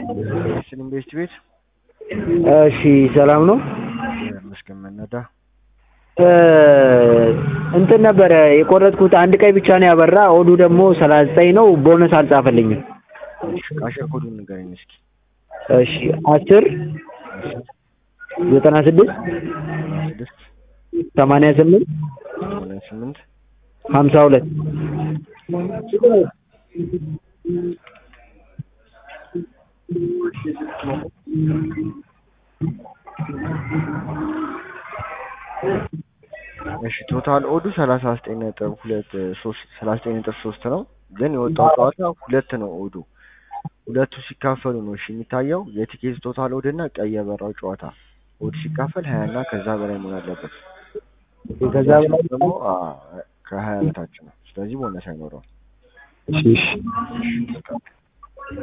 ስን ኢንቨስት ቤት እሺ ሰላም ነው። መስገን መነዳ እንትን ነበረ የቆረጥኩት አንድ ቀይ ብቻ ነው ያበራ። ኦዱ ደግሞ ሰላሳ ዘጠኝ ነው። ቦነስ አልጻፈልኝም። ቃሸር ኮዱን ንገረኝ እስኪ። እሺ አስር ዘጠና ስድስት ስድስት ሰማንያ ስምንት ሰማንያ ስምንት ሀምሳ ሁለት እሺ ቶታል ኦዱ ሰላሳ ዘጠኝ ነጥብ ሁለት ሶስት ሰላሳ ዘጠኝ ነጥብ ሶስት ነው። ግን የወጣው ጨዋታ ሁለት ነው ኦዱ ሁለቱ ሲካፈሉ ነው እሺ የሚታየው የቲኬት ቶታል ኦድ እና ቀይ የበራው ጨዋታ ኦድ ሲካፈል ሀያ እና ከዛ በላይ መሆን አለበት። ከዛ በላይ ደግሞ ከሀያ በታች ነው። ስለዚህ ቦነስ አይኖረውም። እሺ እሺ